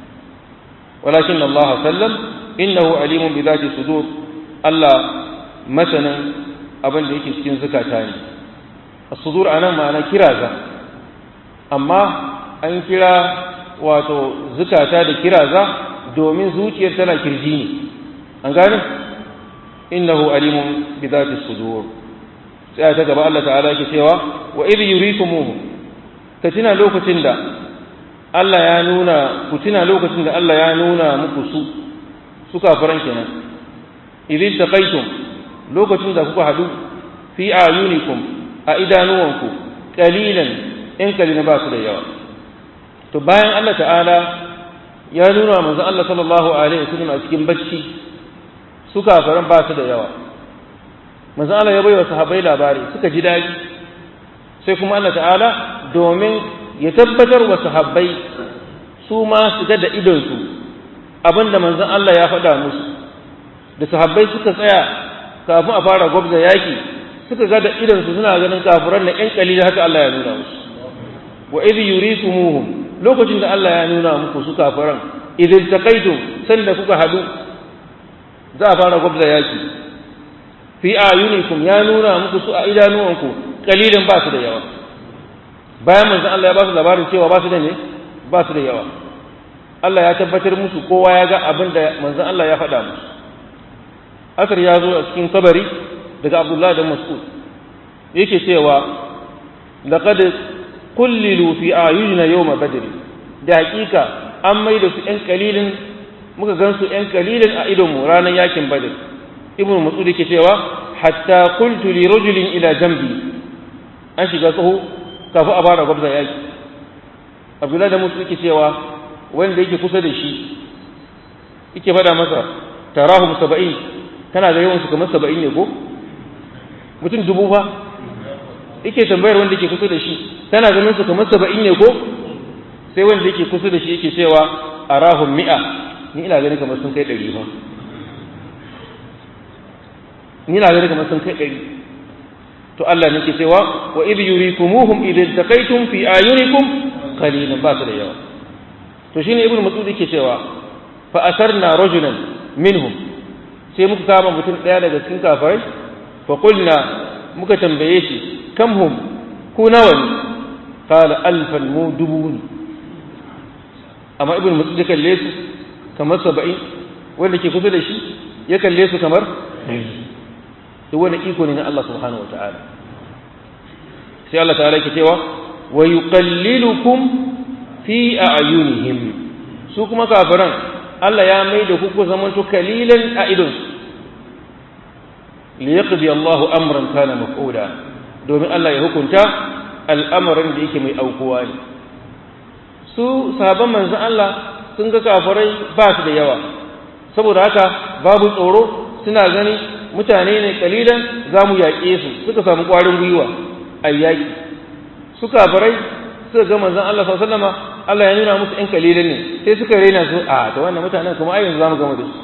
walakin Allah sallam innahu alimun bi zati sudur Allah masanin abin da yake cikin zukata ne as-sudur anan ma'ana kiraza amma an kira wato zukata da kiraza domin zuciyar tana kirji ne an gane innahu alimun bi zati sudur sai ta gaba Allah ta'ala yake cewa wa idh yurikumuhu ka tuna lokacin da Allah ya nuna ku tuna lokacin da Allah ya nuna muku su su kafiran kenan idh taqaytum lokacin da kuka hadu fi ayunikum a idanuwanku qalilan in kalina ba su da yawa to bayan Allah ta'ala ya nuna manzon Allah sallallahu alaihi wasallam a cikin bacci su kafiran ba su da yawa manzon Allah ya bai wa sahabbai labari suka ji daɗi sai kuma Allah ta'ala domin ya tabbatar wa sahabbai su ma su ga da idonsu abinda manzon Allah ya faɗa musu da sahabbai suka tsaya kafin a fara gwabza yaki suka ga da idonsu suna ganin kafiran na ƴan kalila haka Allah ya nuna musu wa idh yurisumuhum lokacin da Allah ya nuna muku su kafiran idh taqaytum sanda kuka hadu za a fara gwabza yaki fi ayunikum ya nuna muku su a idanuwanku kalilan ba su da yawa bayan manzon Allah ya ba su labarin cewa ba su da ne ba su da yawa Allah ya tabbatar musu kowa ya ga abin da manzon Allah ya faɗa musu asar ya zo a cikin kabari daga Abdullah da Mas'ud yake cewa laqad kullilu fi ayunina yawma badr da hakika an mai da su ƴan kalilin muka gan su ƴan kalilin a idonmu ranar yakin badr ibnu mas'ud yake cewa hatta qultu li rajulin ila jambi an shiga tsaho kafin a fara gwabza yaki abdullahi da musu yake cewa wanda yake kusa da shi yake fada masa tarahum saba'in kana ga yawan su kamar saba'in ne ko mutum dubu fa yake tambayar wanda yake kusa da shi kana ganin su kamar saba'in ne ko sai wanda yake kusa da shi yake cewa arahum mi'a ni ina ganin kamar sun kai ɗari fa ni ina ganin kamar sun kai ɗari to Allah ne ke cewa wa idh yurikumuhum idh iltaqaytum fi ayunikum qalilan ba su da yawa to shine ibnu mas'ud yake cewa fa asarna rajulan minhum sai muka kama mutum daya daga cikin kafirai fa qulna muka tambaye shi kam hum ku nawa ne qala alfan mu dubu ne amma ibnu mas'ud ya kalle su kamar 70 wanda ke kusa da shi ya kalle su kamar to wani iko ne na Allah subhanahu wa ta'ala sai Allah ta'ala yake cewa wa yuqallilukum fi a'yunihim su kuma kafiran Allah ya mai da ku zamanto kalilan a idon li yaqdi Allahu amran kana maf'ula domin Allah ya hukunta al'amarin da yake mai aukuwa ne su sahabban manzon Allah sun ga kafirai ba su da yawa saboda haka babu tsoro suna gani mutane ne kalilan za mu yaƙe su suka samu ƙwarin gwiwa a yaƙi su kafirai suka ga manzon Allah sallallahu alaihi wasallam Allah ya nuna musu ɗan kalilan ne sai suka raina su a to wannan mutanen kuma ai yanzu zamu gama da su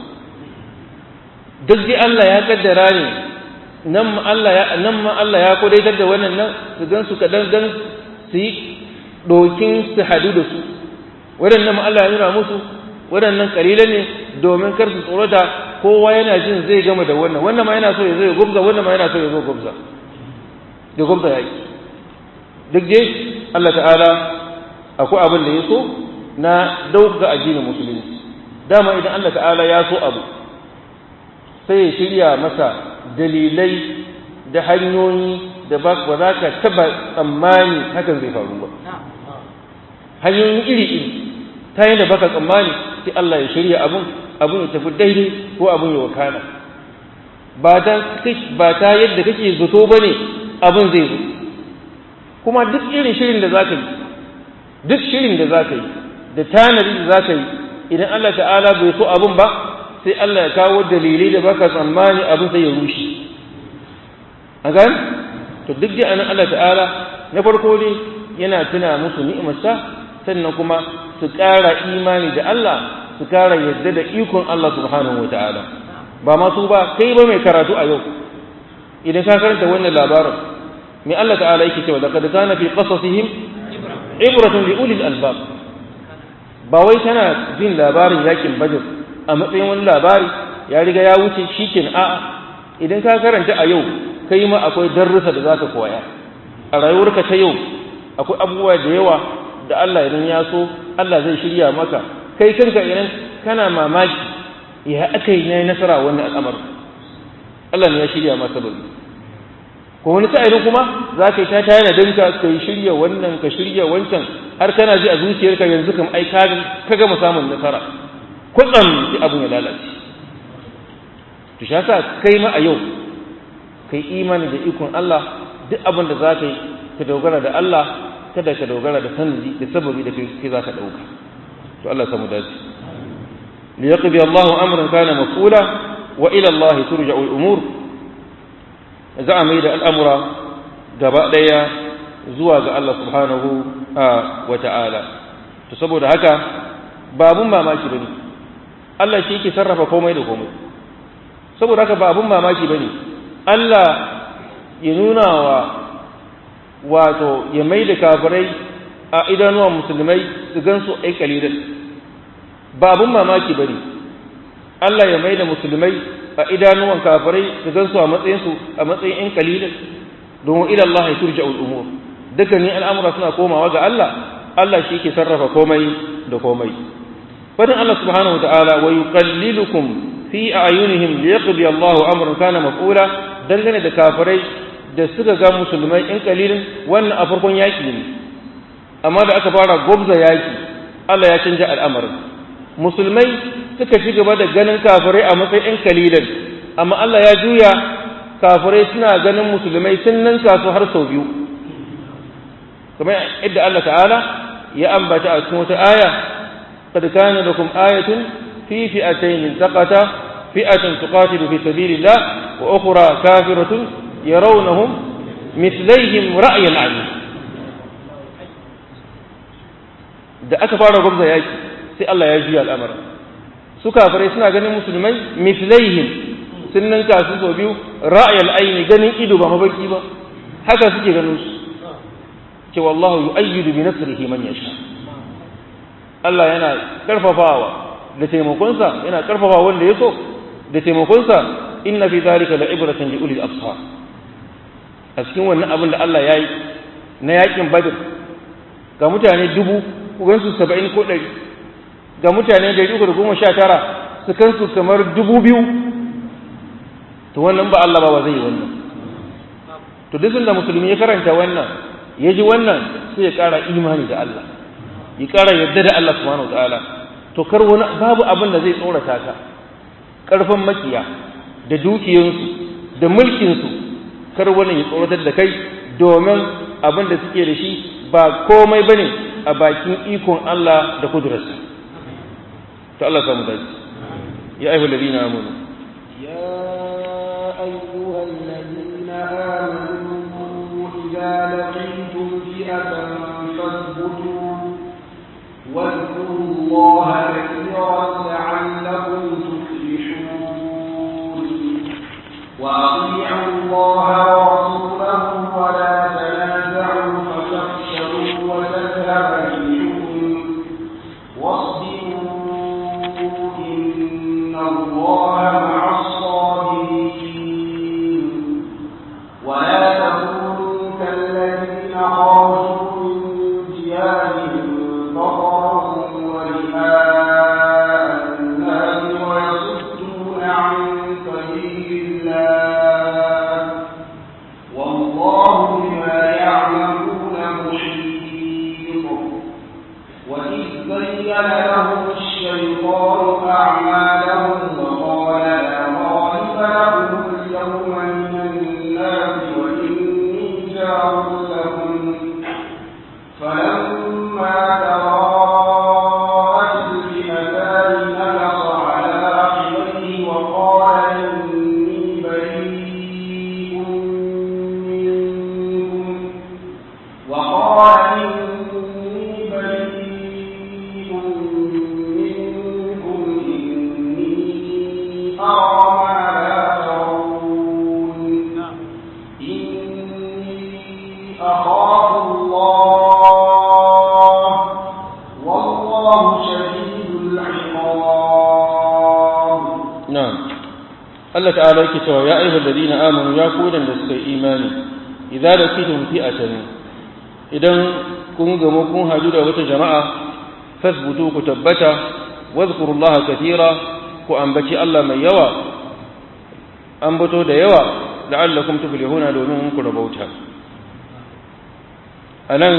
duk dai Allah ya kaddara ne nan ma Allah ya nan ma Allah ya kodaitar da wannan nan su gan su kadan dan su yi dokin su hadu da su waɗannan ma Allah ya nuna musu waɗannan kalilan ne domin kar su tsorata kowa yana jin zai gama da wannan wannan ma yana so ya zo ya gubza wannan ma yana so ya zo gubza ya gubza yaki duk dai Allah ta'ala akwai abin da ya so na dauka addinin musulunci dama idan Allah ta'ala ya so abu sai ya shirya masa dalilai da hanyoyi da ba za ka taba tsammani hakan zai faru ba hanyoyin iri-iri ta yi da baka tsammani sai Allah ya shirya abun abun ya tafi daidai ko abun ya wakana ba ta yadda kake zato ba ne abun zai zo kuma duk irin shirin da za ka yi duk shirin da za ka yi da tanadi da za ka yi idan Allah ta'ala bai so abun ba sai Allah ya kawo dalilai da baka tsammani abin sai ya rushe a gan to duk da anan Allah ta'ala na farko ne yana tuna musu ni'imarsa sannan kuma su ƙara imani da Allah su ƙara yadda da ikon Allah subhanahu wa ta'ala ba ma su ba kai ba mai karatu a yau idan ka karanta wannan labarin mai Allah ta'ala yake cewa laqad kana fi qasasihim ibratun li ulil albab ba wai tana jin labarin yakin badr a matsayin wani labari ya riga ya wuce shikin a'a idan ka karanta a yau kai ma akwai darussa da zaka koya a rayuwarka ta yau akwai abubuwa da yawa da Allah idan ya so Allah zai shirya maka kai kanka idan kana mamaki ya aka yi na nasara wannan al'amarin Allah ne ya shirya maka sababi ko wani sa'ilin kuma za ka yi ta tayar da danka ka yi shirya wannan ka shirya wancan har kana ji a zuciyarka yanzu kam ai ka gama samun nasara kwatsam sai abin ya lalace to shi yasa kai ma a yau kai imani da ikon Allah duk abin da za ka yi ka dogara da Allah kada ka dogara da sanadi da sababi da kai za ka ɗauka to Allah samu dace liyaqdi Allahu amran kana maf'ula wa ila Allah turja'u al-umur za a mai da al'amura gaba ɗaya zuwa ga Allah subhanahu wa ta'ala to saboda haka babun mamaki bane Allah shi yake sarrafa komai da komai saboda haka ba abun mamaki bane Allah ya nuna wa wato ya mai da kafirai a idanuwan musulmai su gansu ai kalilan ba abun mamaki bane Allah ya mai da musulmai a idanuwan kafirai su gansu a matsayin su a matsayin ɗan kalilan domin ila Allah ya turja al'umur dukkanin al'amura suna komawa ga Allah Allah shi ke sarrafa komai da komai fadin Allah subhanahu wa ta'ala wa yuqallilukum fi a'yunihim liyaqdi Allahu amran kana maf'ula dangane da kafirai da suka ga musulmai in kalilin wannan a farkon yaki ne amma da aka fara gobza yaki Allah ya canja al'amarin musulmai suka ci gaba da ganin kafirai a matsayin kalilan amma Allah ya juya kafirai suna ganin musulmai sun ninka su har sau biyu kamar yadda Allah ta'ala ya ambata a cikin wata aya qad kana lakum ayatun fi fi'atayn taqata fi'atun tuqatilu fi sabilillah wa ukhra kafiratun yarawnahum mithlaihim ra'yan 'ayn da aka fara gwamza yaki sai Allah ya juya al'amara su kafirai suna ganin musulmai mithlaihim sun ninka su sau biyu ra'ayal aini ganin ido ba mabaki ba haka suke ganin su ce wallahu yu'ayyidu bi nasrihi man yasha Allah yana karfafawa da taimakonsa yana karfafawa wanda ya so da taimakonsa inna fi zalika la'ibratan li ulil absar a cikin wannan abin da Allah yayi na yakin badr ga mutane dubu ku gansu 70 ko 100 ga mutane 319 su kansu kamar dubu biyu to wannan ba Allah ba zai yi wannan to duk da musulmi ya karanta wannan ya ji wannan sai ya ƙara imani da Allah ya ƙara yarda da Allah subhanahu wa ta'ala to kar wani babu abin da zai tsorata ka ƙarfin makiya da dukiyansu da mulkinsu kar wani ya tsoratar da kai domin abin da suke da shi ba komai bane a bakin ikon Allah da kudurarsa to Allah samu dace ya ayyuhal ladina amanu يا أيها الذين آمنوا إذا لقيتم فئة فاثبتوا الله كثيرا لعلكم تفلحون وأطيعوا الله ورسوله ولا تنازعوا فتفشلوا وتذهب ريحكم واصبروا إن الله مع الصابرين ولا تكونوا كالذين خرجوا من ديارهم بطرا ورئاء الناس ويصدون عن سبيل الله والله بما يعملون محيط وإذ زين لهم الشيطان أعمالهم وقال لا غالب لهم اليوم من الناس وإني جار لهم فلما تراءت الفئتان نكص على عقبيه وقال إني بريء منكم وقال إني بريء منكم إني أرى ما لا ترون إني أخاف الله والله شديد العقاب na'am Allah ta'ala yake cewa ya ayyuhal ladina amanu ya ku da suka yi imani idza laqitum fi'atan idan kun gamu kun hadu da wata jama'a fasbutu ku tabbata wadhkurullaha katira ku ambaci Allah mai yawa ambato da yawa la'allakum tuflihuna domin ku rabauta anan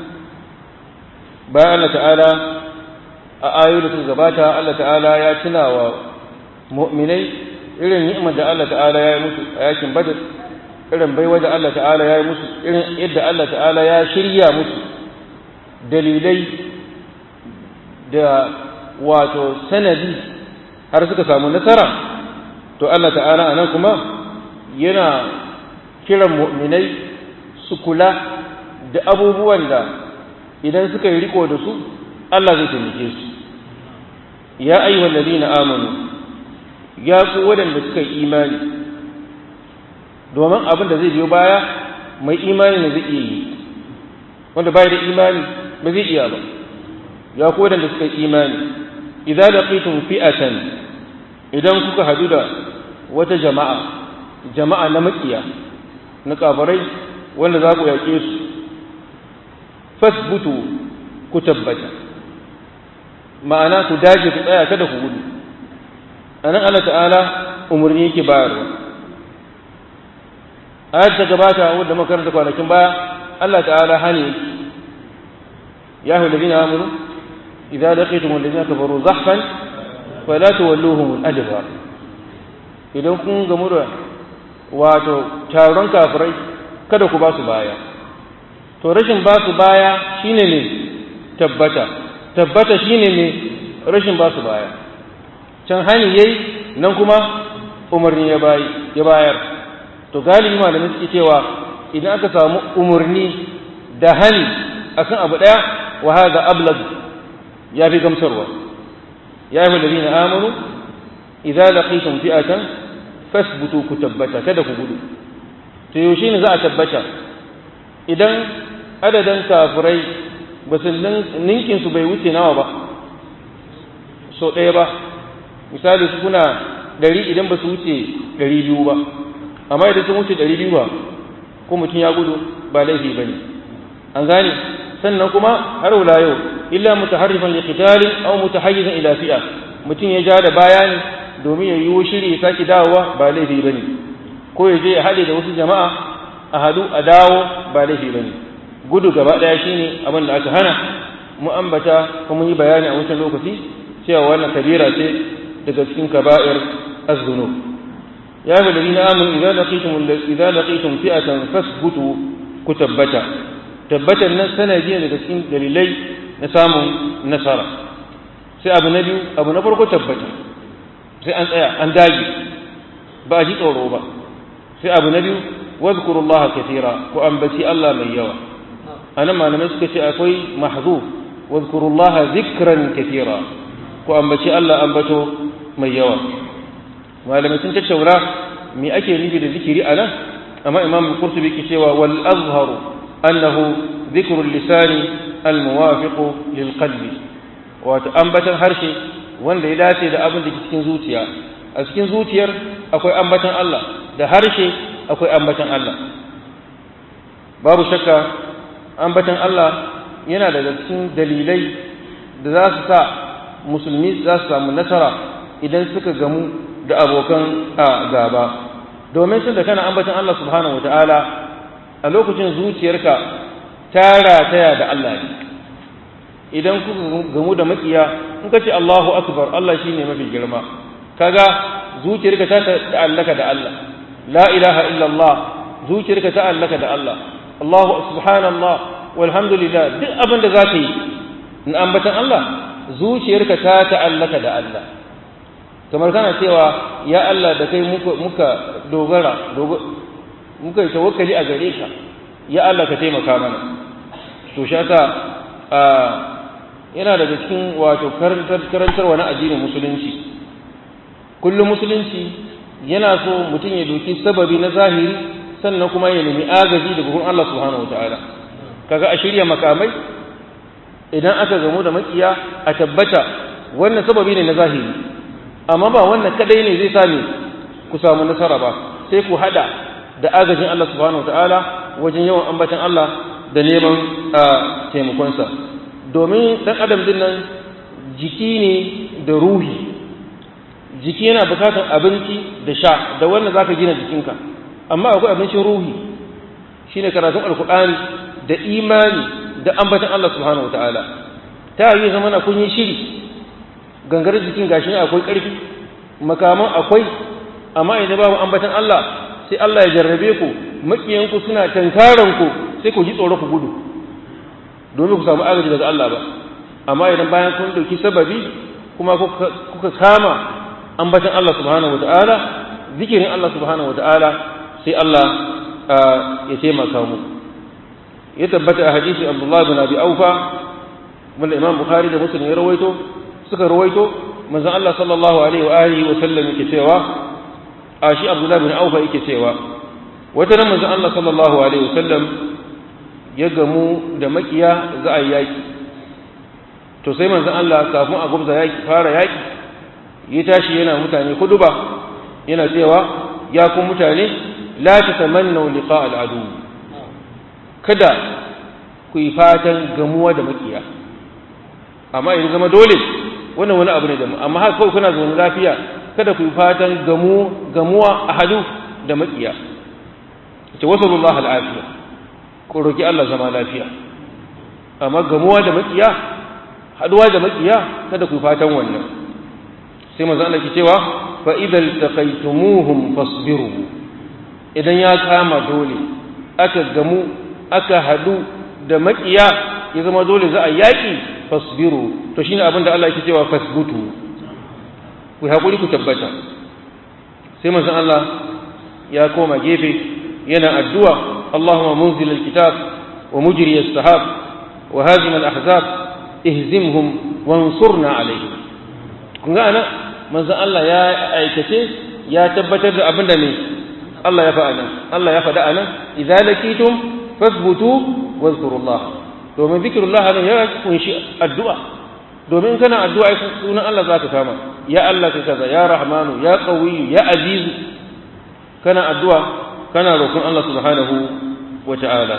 bayan Allah ta'ala a ayoyi da suka gabata Allah ta'ala ya tuna wa mu'minai irin ni'imar da Allah ta'ala ya yi musu a yakin badar irin baiwa da Allah ta'ala ya yi musu irin yadda Allah ta'ala ya shirya musu dalilai da wato sanadi har suka samu nasara to Allah ta'ala a nan kuma yana kiran mu'minai su kula da abubuwan da idan suka yi riko da su Allah zai taimake su ya ayyuhal ladina amanu ya ku waɗanda suka yi imani domin abin da zai biyo baya mai imani ne zai iya yi wanda bai da imani ba zai iya ba ya ku waɗanda suka yi imani idza laqitum fi'atan idan kuka hadu da wata jama'a jama'a na makiya na kafirai wanda za ku yake su fasbutu ku tabbata ma'ana ku dace ku tsaya kada ku gudu anan Allah ta'ala umarni yake bayarwa ayat ta gabata wadda makaranta kwanakin baya Allah ta'ala hani ya hu ladina amanu idza laqitum alladhina kafaru zahfan fala tuwalluhum al-adbar idan kun gamu da wato taron kafirai kada ku ba su baya to rashin ba su baya shine ne tabbata tabbata shine ne rashin ba su baya can hani yayi nan kuma umarni ya bayi ya bayar to galibi malamai suke cewa idan aka samu umarni da hani akan abu daya wa hadha ablag ya fi gamsarwa ya yi ladina amanu idza laqitum fi'atan fasbutu ku tabbata kada ku gudu to yaushe ne za a tabbata idan adadin kafirai basu ninkin su bai wuce nawa ba so ɗaya ba misali su kuna ɗari idan ba su wuce ɗari biyu ba amma idan sun wuce ɗari biyu ba ko mutum ya gudu ba laifi ba ne an gane sannan kuma har wula yau illa mutaharrifan li qitalin aw mutahayyizan ila fi'a mutum ya ja da baya ne domin ya yi shiri ya saki dawowa ba laifi bane ko ya je ya haɗe da wasu jama'a a hadu a dawo ba laifi bane gudu gaba ɗaya shine abin da aka hana mu ambata kuma yi bayani a wancan lokaci cewa wannan kabira ce daga cikin kaba'ir az-zunub ya ga ladina amanu idza laqitum idza laqitum fi'atan fasbutu ku tabbata tabbatan nan sanadi ne daga cikin dalilai na samun nasara sai abu na biyu abu na farko tabbata sai an tsaya an dage ba a ji tsoro ba sai abu na biyu wazkurullaha kathira ku ambaci Allah mai yawa anan malamai suka ce akwai mahzuf wadhkurullaha zikran kathira ku ambaci Allah ambato mai yawa malamai sun tattauna me ake nufi da zikiri a nan amma imam qurtubi ke cewa wal azharu annahu dhikru lisani al muwafiqu lil qalbi wato ambatan harshe wanda ya dace da abin da ke cikin zuciya a cikin zuciyar akwai ambatan Allah da harshe akwai ambatan Allah babu shakka ambatan Allah yana daga cikin dalilai da za su sa musulmi za su samu nasara idan suka gamu da abokan gaba domin sun da kana ambatan Allah subhanahu ta'ala a lokacin zuciyarka ta rataya da Allah ne idan kuka gamu da makiya in ka ce Allahu akbar Allah shine mafi girma kaga zuciyarka ta ta'allaka da Allah la ilaha illallah zuciyarka ta ta'allaka da Allah Allahu subhanallah walhamdulillah duk abin da zaka yi in ambatan Allah zuciyarka ta ta'allaka da Allah kamar kana cewa ya Allah da kai muka dogara muka yi tawakkali a gare ka ya Allah ka taimaka mana to shaka yana daga cikin wato karantarwa na addinin musulunci kullum musulunci yana so mutum ya doki sababi na zahiri sannan kuma ya nemi agaji daga gurin Allah subhanahu wataala kaga a shirya makamai idan aka gamu da makiya a tabbata wannan sababi ne na zahiri amma ba wannan kadai ne zai sami ku samu nasara ba sai ku hada da agajin Allah subhanahu wataala wajen yawan ambatan Allah da neman taimakonsa domin dan adam din nan jiki ne da ruhi jiki yana bukatar abinci da sha da wannan zaka gina jikinka amma akwai abincin ruhi shine karatun alkur'ani da imani da ambatan Allah subhanahu wataala ta yi zamana kun yi shiri gangar jikin gashi ne akwai ƙarfi makaman akwai amma idan babu ambatan Allah sai Allah ya jarrabe ku makiyanku suna tankaran ku sai ku ji tsoro ku gudu domin ku samu agaji daga Allah ba amma idan bayan kun dauki sababi kuma kuka kama ambatan Allah subhanahu wataala zikirin Allah subhanahu wataala sai Allah ya taimaka mu ya tabbata a hadisi Abdullah bin Abi Aufa wanda Imam Bukhari da Muslim ya rawaito suka rawaito manzon Allah sallallahu alaihi wa alihi wa sallam yake cewa a shi Abdullah bin Aufa yake cewa wata ran manzon Allah sallallahu alaihi wa sallam ya gamu da makiya za a yaki to sai manzon Allah kafin a gubza yaki fara yaki ya tashi yana mutane kuduba yana cewa ya kun mutane la tatamannu liqa al-adu kada ku yi fatan gamuwa da makiya amma idan zama dole wannan wani abu ne da amma haka kawai kuna zaune lafiya kada ku yi fatan gamu gamuwa a hadu da makiya ce wasallallahu al'afiya ko roki Allah zama lafiya amma gamuwa da makiya haduwa da makiya kada ku yi fatan wannan sai manzo Allah ke cewa fa idal taqaytumuhum fasbiru idan ya kama dole aka gamu aka hadu da makiya ya zama dole za a yaki fasbiru to shine abin da Allah yake cewa fasbutu ku hakuri ku tabbata sai manzon Allah ya koma gefe yana addu'a Allahumma munzil alkitab wa mujri as-sahab wa hazim al-ahzab ihzimhum wansurna alayhim kun ga ana manzon Allah ya aikace ya tabbatar da abin da ne Allah ya faɗa nan Allah ya faɗa anan idza lakitum fasbutu wadhkurullah domin zikirullah nan ya kunshi addu'a domin kana addu'a sunan Allah za ka kama ya Allah ka kaza ya rahmanu ya qawiyu ya azizu kana addu'a kana roƙon Allah subhanahu wa ta'ala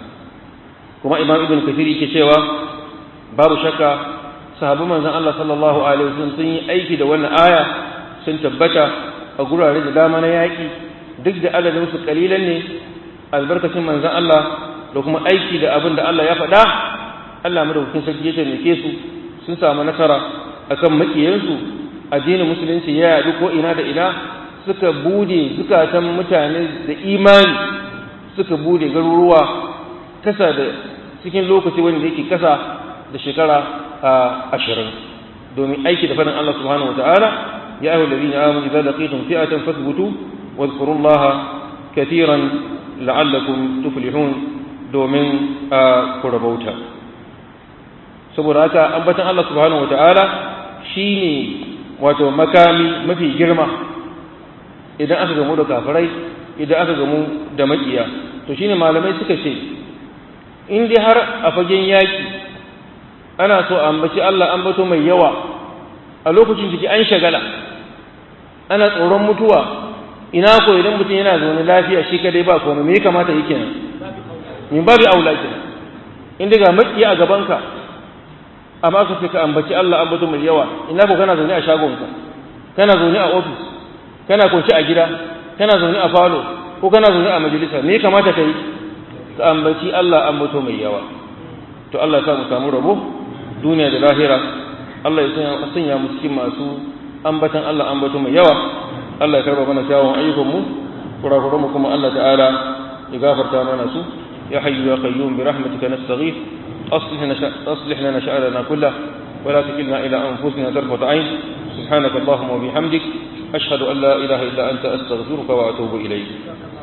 kuma imam ibn kathir yake cewa babu shakka sahabban manzon Allah sallallahu alaihi wasallam sun yi aiki da wannan aya sun tabbata a gurare da dama na yaƙi duk da adadin su kalilan ne albarkacin manzon Allah da kuma aiki da abin da Allah ya faɗa Allah madaukakin sarki ya taimake su sun samu nasara akan makiyansu addinin musulunci ya yaɗu ko ina da ina suka bude zukatan mutane da imani suka bude garuruwa kasa da cikin lokaci wanda yake kasa da shekara ashirin domin aiki da faɗin Allah subhanahu wataala ya ayyuhal ladina amanu idza laqitum fi'atan fathbutu wadhkurullaha katiran la'allakum tuflihun domin a ku rabauta saboda haka ambatan Allah subhanahu wataala shine wato makami mafi girma idan aka gamu da kafirai idan aka gamu da makiya to shine malamai suka ce in dai har a fagen yaki ana so a ambaci Allah ambato mai yawa a lokacin jiki an shagala ana tsoron mutuwa ina ko idan mutum yana zaune lafiya shi kadai ba komai me ya kamata yi kenan min babu aula kenan in daga makiya a gabanka amma ka ce ka ambaci Allah ambato mai yawa ina ko kana zaune a shagonka kana zaune a ofis kana kunci a gida kana zaune a falo ko kana zaune a majalisa me ya kamata ka yi ka ambaci Allah ambato mai yawa to Allah ya sa mu samu rabo duniya da lahira Allah ya sanya mu cikin masu ambatan Allah ambato mai yawa Allah ya karba mana kyawun ayyukan mu kurakuran mu kuma Allah ta'ala ya gafarta mana su ya hayyu ya qayyum bi rahmatika nastaghith aslih lana aslih lana sha'rana kullah ولا تكلنا إلى أنفسنا طرفة عين سبحانك اللهم وبحمدك أشهد أن لا إله إلا أنت أستغفرك وأتوب إليك